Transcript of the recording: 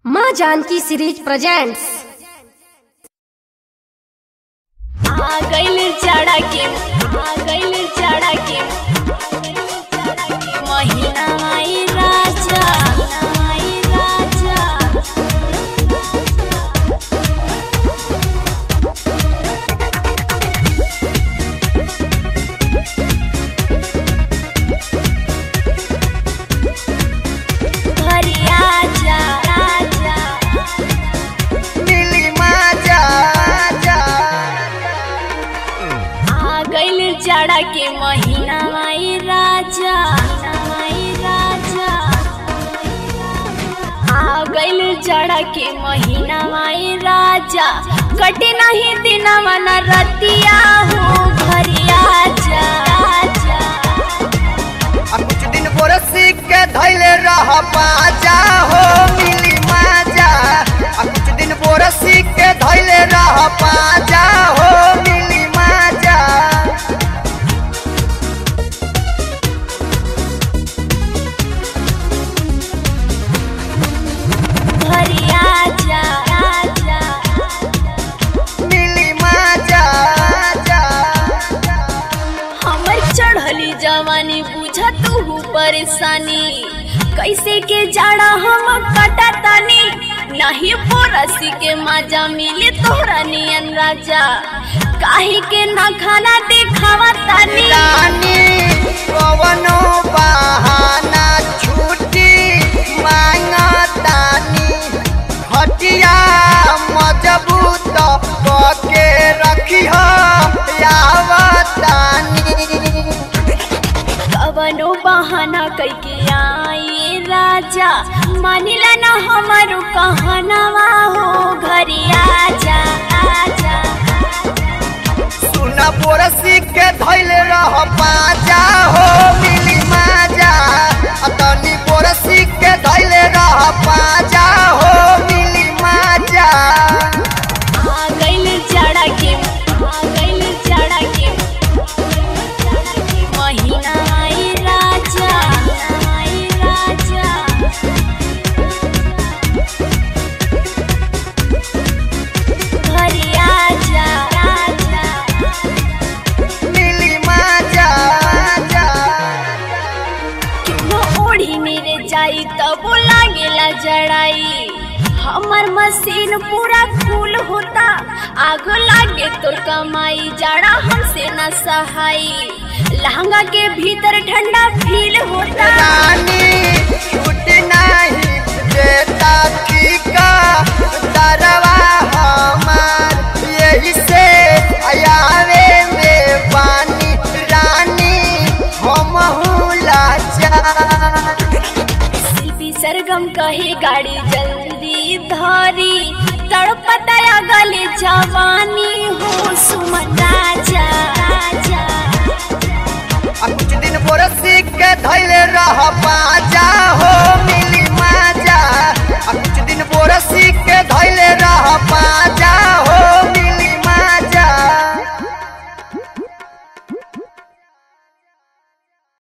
माँ Janaki series presents आ गइल जाड़ा के आ गइल जाड़ा के महीना आई राजा आई राजा घरी आजा राजा मिली माजा जा आ गइल जाड़ा के महीना आई राजा आई राजा आ गइल जाड़ा के महीना आई राजा कटे नहीं दिनवा न रतिया हो घरी आजा आजा आ कुछ दिन बरसी के धैले रह पाजा हो मिली माजा आ कुछ दिन बरसी के धैले रह पाजा हो मिली माजा घरी आजा आजा मिली माजा जा हमर चढ़ली जवानी बुझा तू परेशानी कैसे के जाड़ा हम कटा तानी नहीं पोरसी के मजा मिले तोहरा नियन राजा काहे के ना खाना दिखावा तानी रानी कवनो बहाना छुट्टी मांगतानी हटिया मजबूत के रखी हो यावतानी कवनो बहाना कैके आई राजा मानिला ना हमारो कहनावा हो घरी आजा आजा सुना पोरसी के धैले रह पाजा हो मिली माजा अतनी पोरसी के धैले रह पाजा हो मिली माजा आ गइल जाड़ा के आ गइल जाड़ा के महीना आई राजा आई राजा घरी आजा राजा मिली माजा जा वो ओढ़ी मेरे जाई तब लागेला जड़ाई हमर मशीन पूरा फूल होता आग लागे तो कमाई जाड़ा हमसे न सहाई लहंगा के भीतर ठंडा फील होता रानी छूट नहीं देता ठीका दरवा हमार यही से आयावे में पानी रानी हम लाचार शिल्पी सरगम कहे गाड़ी जल्दी धरी तड़पतया गले जवानी हो सुमन राजा राजा आ कुछ दिन बरसी के धैले रह पाजा हो